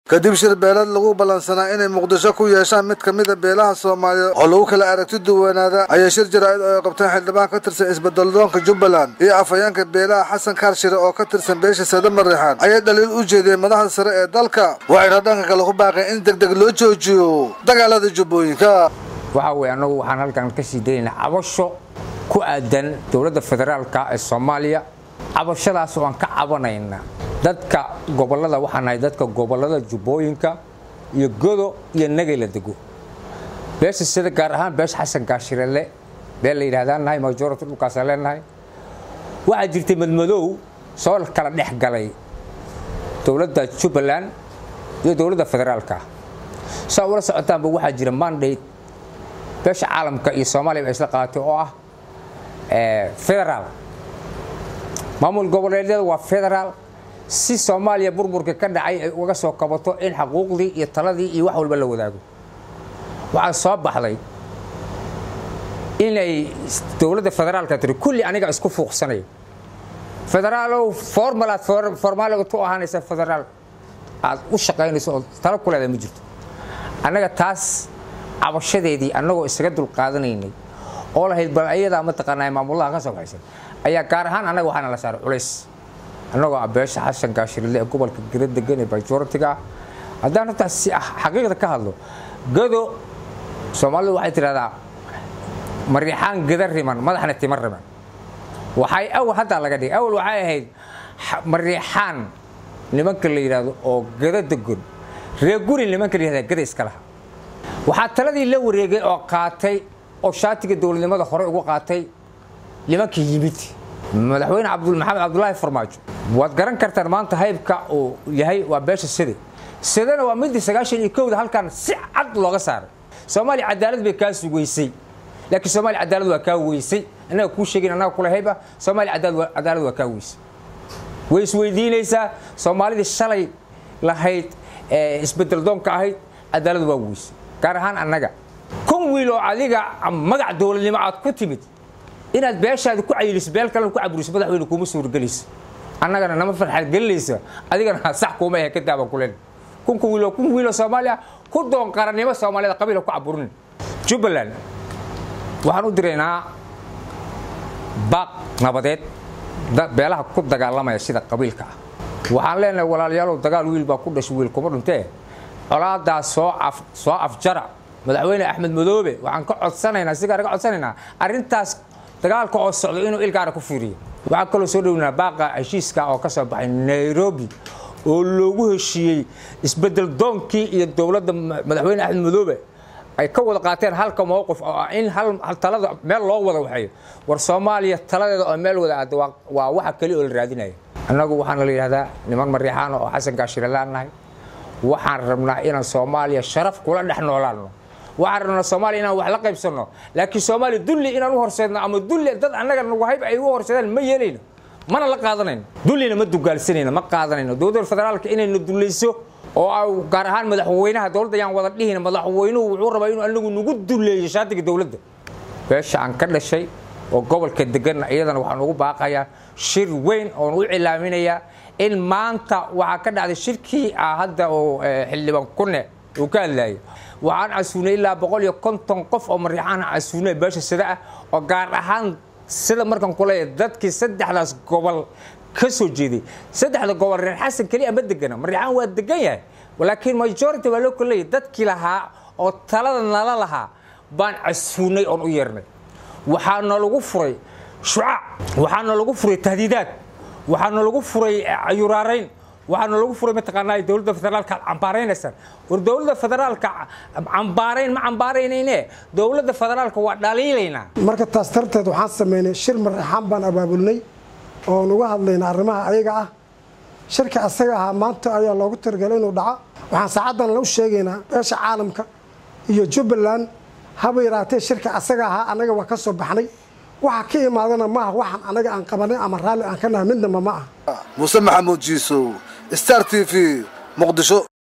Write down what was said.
kadib shir beelad lagu ballansanaa inay muqdisho ku yeeshaan mid ka mida beelaha soomaaliyeed oo lagu kala aragti duwanaada ayaa shir jaraa'id oo ay qabteen xildhibaan ka tirsan isbedeladoonka jubbaland iyo afhayeenka beelaha xasan kaarshire oo ka tirsan beesha sada mareexaan ayay dhaliil u jeediyeen madaxda sare ee dalka waxayna dhanka kale ku baaqeen in deg deg loo joojiyo dagaalada jubbooyinka waxa weye annagu waxaan halkan ka sii daynaa cabasho ku aadan dowladda federaalka ee soomaaliya cabashadaas oo aan ka cabanayna dadka gobollada waxaan nahay dadka gobollada jubbooyinka iyo godo iyo nagay la dego beesha sida gaar ahaan beesha xasan gaashirele beel la yidhahdaan nahay majority dhulkaasaan leenahay waxaa jirtay madmadow soo kala dhex galay dowladda jubbaland iyo dowladda federaalka saa ula socotaanba waxaa jira mandate beesha caalamka iyo soomaaliya ba isla qaaatay oo ah federaal maamul goboleedyada waa federaal si soomaaliya burburka ka dhacay ay uga soo kabato in xaquuqdii iyo taladii iyo wax walba la wadaago waxaa soo baxday inay dowladda federaalka tiri kulli aniga isku fuuqsanayo federaalow formalaad formaaliga tu ahaanaysa federaal aad u shaqaynayso oo talo ku leedahay ma jirto annaga taas cabashadeedii annagoo isaga dulqaadanaynay oo lahayd bal ayadaa mataqaanaa maamulaha ka soo baxaysan ayaa gaar ahaan annaga waxaana la saaray culays annagoo ah beesha xasan gaashirille ee gobolka geda degan ee majoritiga ah haddaan hortaas si xaqiiqda ka hadlo gado soomaalidu waxay tidhahdaa mariixaan geda riman madaxna tima riman waxay awal haddaa laga dhigay awal waxay ahayd mariixaan nimanka la yidhaahdo oo geda degon reeguri nimanka la yihahda geda iska laha waxaa taladii la wareegay oo qaatay oo shaatiga dowladnimada hore ugu qaatay nimanka yimid madaxweyne maxamed cabdulaahi farmaajo waad garan kartaan maanta haybka uu yahay waa beesha side sidena waa midii sagaashan iyo kowda halkan si cad looga saaray soomaaliya cadaalad bay kaa sugaysay laakiin soomaaliya cadaalad waa kaa weysay annaga kuu sheegin annaga kula hayba soomaaliya cadaalad waa kaa weysay way isweydiinaysaa soomaalidii shalay lahayd isbedel doonka ahayd cadaalad waa weysay gaar ahaan annaga kun wiil oo adiga magac dowladnimo aad ku timid inaad beeshaada ku cayiliso beel kalena ku caburiso madaxweyne kuuma suurgelayso annagana nama farxad gelinaysa adigana sax kuuma ahe ka daaban kulen kunka wiiloo kun wiiloo soomaaliya ku doon qarannimo soomaaliyada qabiila ku caburin jubbaland waxaan u diraynaa baaq nabadeed beelaha ku dagaalamaya sida qabiilka ah waxaan leenahay walaalayaalow dagaal wiil baa ku dhashay wiil kuma dhuntee colaadaas soo afjara madaxweyne axmed madoobe waxaan ka codsanaynaa sigaara ka codsanaynaa arrintaas dagaalka oo socdo inuu ilgaara ku fiiriyo waxaan kaloo soo dhownaa baaqa heshiiska oo ka soo baxay nairobi oo loogu heshiiyey isbedel doonkii iyo dowladda madaxweyne axmed madoobe ay ka wada qaateen halka mowqif oo ah in hal talada meel loo wada waxeeyo war soomaaliya taladeeda oo meel wada aada waa waxa keli oo la raadinaya annagu waxaana la yidhahdaa niman mariixaana oo xasan gaashiralaan nahay waxaan rabnaa inaan soomaaliya sharaf kula dhex noolaano waxaan rabnaa soomaaliya inaan wax la qaybsanno laakiin soomaaliya dulli inaan u horseedno ama dulli dad annaga nagu hayb ay u horseedaan ma yeelayno mana la qaadanayno dullina ma dugaalsanayno ma qaadanayno dowladda federaalka inayna dullayso oo gaar ahaan madaxweynaha dowladda ayaan wada dhihin madaxweynuhu wuxuu rabaa inuu anagu nagu duleeyo shaatiga dowladda beesha aan ka dhashay oo gobolka deganna iyadana waxaan ugu baaqayaa shir weyn oon u cilaaminayaa in maanta waxaa ka dhacday shirkii ah hadda oo xildhibaan kunne uu ka hadlaayay waxaan casuunay ilaa boqol iyo konton qof oo mariixaan casuunay beesha sida ah oo gaar ahaan sida markan kuleeyahay dadkii saddexdaas gobol ka soo jeeday saddexda gobol reer xasan keliya ma degana mariixaan waa degan yahay laakiin majority waa loo koleeyay dadkii lahaa oo talada nala lahaa baan casuunay oon u yeernay waxaana lagu furay shucaac waxaana lagu furay tahdiidaad waxaana lagu furay cayuraarayn waxaana lagu furay mataqaanaa dowladda federaalka aad cambaaraynaysaan war dowladda federaalka cambaarayn ma cambaaraynayne dowladda federaalka waa dhaliilaynaa marka taas darteed waxaan sameynay shir mariixaan baan abaabulnay oon uga hadlayna arrimaha ayaga ah shirka asaga ahaa maanta ayaa loogu talagalay inuu dhaco waxaan saacaddan u sheegaynaa beesha caalamka iyo jubbaland haba yaraatee shirka asaga ahaa annaga waa ka soo baxnay waxa ka imaadana maaha waxaan anaga aan qabanay ama raalli aan ka nahay midnaba ma ah muuse maxamuud jiisow star t v muqdisho